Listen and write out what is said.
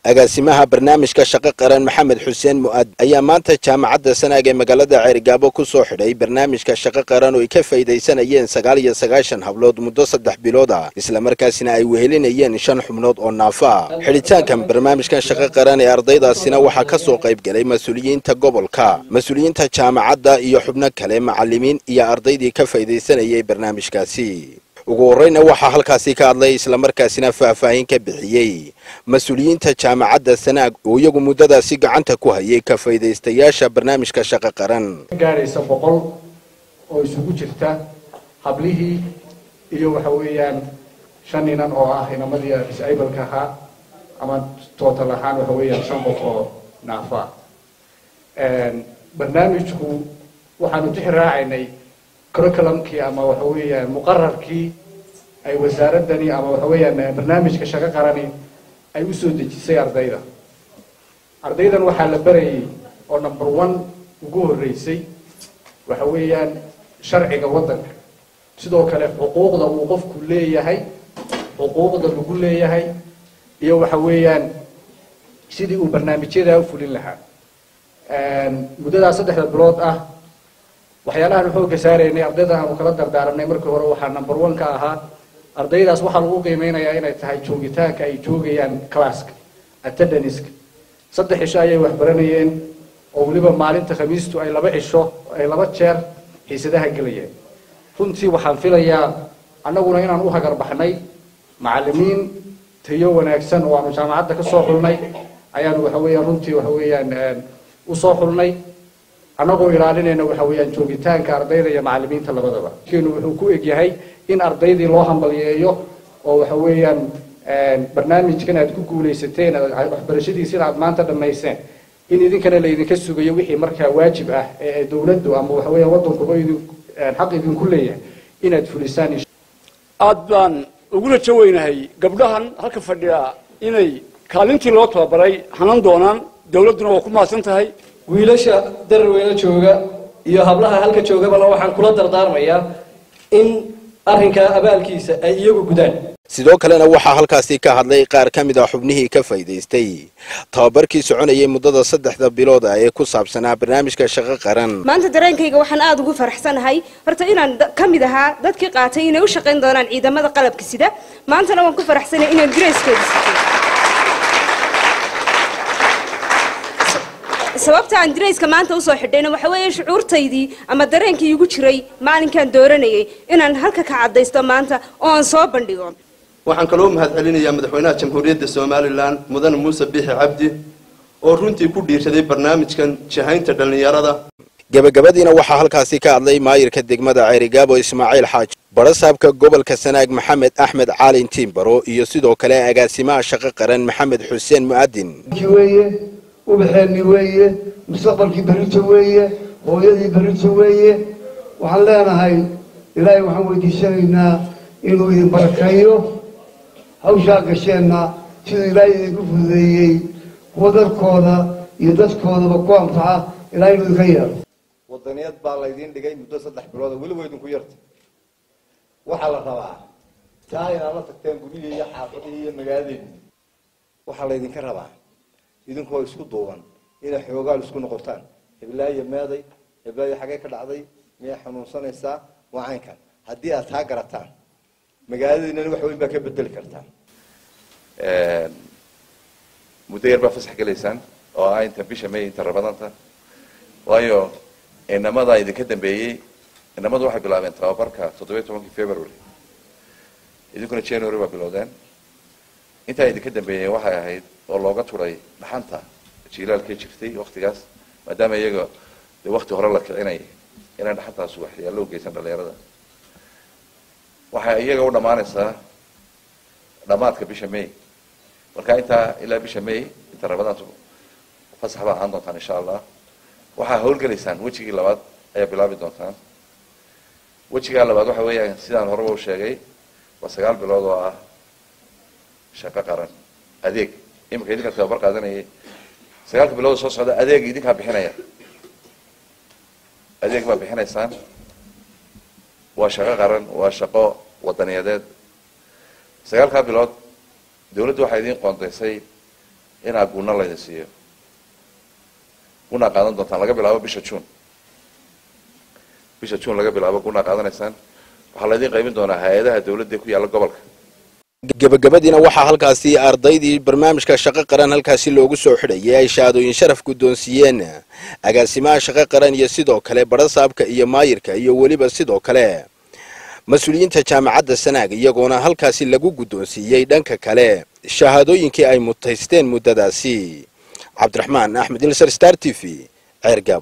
agaasimaha barnaamijka shaqo qaran maxamed xuseen mu'aad ayaa maanta jaamacadda sanaag ee magaalada ceerigaabo ku soo xidhay barnaamijka shaqo qaran oo ay ka faydaysanayeen sagaal iyo sagaashan hablood muddo saddex bilood ah islamarkaasina ay wehelinayeen shan xubnood oo naafo ah xidhitaankan barnaamijkan shaqo qaran ee ardaydaasina waxaa ka soo qayb galay mas-uuliyiinta gobolka mas-uuliyiinta jaamacadda iyo xubno kale macallimiin iyo ardaydii ka faydaysanayay barnaamijkaasi ugu horreyna waxaa halkaasi ka hadlay islamarkaasina faahfaahin ka bixiyey mas-uuliyiinta jaamacadda sanaag oo iyagu muddadaasi gacanta ku hayay ka faydaystayaasha barnaamijka shaqo qaran gaadhaysa boqol oo isugu jirta hablihii iyo waxa weeyaan shan inan oo ah inamadii disableka ahaa ama tootal ahaan waxa weeyaan shan qof oo naafo ah barnaamijku waxaanu tixi raacaynay curriculumkii ama waxa weeyaan muqararkii ay wasaaradani ama waxa weeyaan barnaamijka shaqo qarani ay usoo dejisay ardayda ardaydan waxaa la barayay oo number one ugu horreysay waxa weeyaan sharciga waddanka sidoo kale xuquuqda uu qofku leeyahay xuquuqda lagu leeyahay iyo waxa weeyaan sidii uu barnaamijyadaa u fulin lahaa muddadaa saddexda bilood ah waxyaalahaan xoogga saaraynay ardayda aanu kala dardaaranay markii hore waxaa number one ka ahaa ardaydaas waxaa lagu qiimeynayaa inay tahay joogitaanka ay joogayaan classka attendanska saddex cisho ayay wax baranayeen oo weliba maalinta khamiistu ay laba cisho ay laba jeer xiisadaha gelayeen runtii waxaan filayaa annaguna inaan u hagar baxnay macallimiin tayo wanaagsan oo aanu jaamacadda ka soo xulnay ayaanu waxa weeyaan runtii waxa weeyaan usoo xulnay annagoo ilaalinayna waxa weeyaan joogitaanka ardayda iyo macallimiinta labadaba keenu wuxuu ku egyahay in ardaydii loo hambalyeeyo oo waxa weeyaan barnaamijkan aad ku guulaysateen waxbarashadiisina aad maanta dhammayseen in idinkana laydinka sugayo wixii markaa waajib ah ee dawladdu ama waxa weeyaan waddankuba idin xaq idinku leeyahay inaad fulisaan aad baan ugula jaweynahay gabdhahan halka fadhiya inay kaalintii loo tababaray hanan doonaan dawladduna waa ku mahadsan tahay wiilasha dararweyne jooga iyo hablaha halka joogabala waxaan kula dardaarmayaa in arrinkaa abaalkiisa ay iyagu gudaan sidoo kalena waxaa halkaasi ka hadlay qaar ka mid a xubnihii ka faydaystay tababarkii soconayay muddada saddexda bilood ah ee ku saabsanaa barnaamijka shaqo qaran maanta dareenkayga waxaan aada ugu faraxsanahay horta inaan ka mid ahaa dadkii qaatay inay u shaqayn doonaan ciidamada qalabka sida maantana waan ku faraxsanay inaan dirayskeeda sitay sababta aan dirayska maanta usoo xidhayna waxa weeye shucuurtaydii ama dareenkii igu jiray maalinkaan dooranayay inaan halka ka caddaysto maanta oo aan soo bandhigo waxaan kaloo mahadcelinayaa madaxweynaha jamhuuriyadda somalilan mudane muuse biixi cabdi oo runtii ku dhiirsaday barnaamijkan jahaynta dhallinyarada gebagabadiina waxaa halkaasi ka hadlay maayirka degmada ceerigaabo ismaaciil xaaji barasaabka gobolka sanaag maxamed axmed caalin tiimbaro iyo sidoo kale agaasimaha shaqo qaran maxamed xuseen mu'adin ubaxeenni weeye mustaqbalkii berito weeye hooyadii berito weeye waxaan leenahay ilaahay waxaan weydiisanaynaa inuu idin barakeeyo hawshaa gasheenna siduu ilaahay idinku fududeeyey kuwa dadkooda iyo dadkoodaba ku anfaca ilaahay inuu idinka yeelo wadaniyad baa laydiin dhigay muddo saddex bilooda weliba idinku yarta waxaa la rabaa taa inaad la tagteen guryihii iyo xaafadihii iyo magaaladeedii waxaa laydinka rabaa idinkoo isku duuban inay xoogaal isku noqotaan heblaayo meeday heblaayo xagee ka dhacday miyay xanuunsanaysaa waa caynkan haddii aad taa garataan magaaladiinana wax weyn baa ka bedeli kartaan muddo yar baa fasax gelaysaan oo ah inta bisha may inta rabadanta waayo inamadaa idinka dambeeyey inamadu waxay bilaabeen tababarka toddobiyo tobankii february idinkuna january baa bilowdeen intaa idinka dambeeyeen waxay ahayd oo looga turay dhaxanta jiilaalkay jirtay waktigaas maadaama iyaga de wakti hore la kicinayay inaan dhaxantaas waxyaallo ugeysan dhalinyarada waxay iyaga u dhammaanaysaa dhammaadka bisha may marka intaa ilaa bisha may inta rabadaantu fasax baa ahaan doontaan insha allah waxaa howlgelaysaan wejigii labaad ayaa bilaabi doontaan wejigaa labaad waxa weeyaan sidaan horeba u sheegay waa sagaal bilood oo ah shaqo qaran adeeg iminka idinkaa tababar qaadanayay sagaalka bilood soo socda adeeg idinkaa bixinaya adeeg baa bixinaysaan waa shaqo qaran waa shaqo wadaniyadeed sagaalkaa bilood dawladdu waxay idiin qoondaysay inaa guuna laydin siiyo gunaa qaadan doontaan laga bilaabo bisha june bisha june laga bilaabo gunaa qaadanaysaan waxaa laydin qaybin doonaa hay-adaha dawladda ku yaalla gobolka gebagabadiina waxaa halkaasi ardaydii barnaamijka shaqo qaran halkaasi loogu soo xidhayay ay shahaadooyin sharaf guddoonsiiyeen agaasimaha shaqo qaran iyo sidoo kale badhasaabka iyo maayirka iyo weliba sidoo kale mas-uuliyiinta jaamacadda sanaag iyagoona halkaasi lagu guddoonsiiyey dhanka kale shahaadooyinkii ay mutaysteen muddadaasi cabdiraxmaan axmed ilsar star t v ceergaab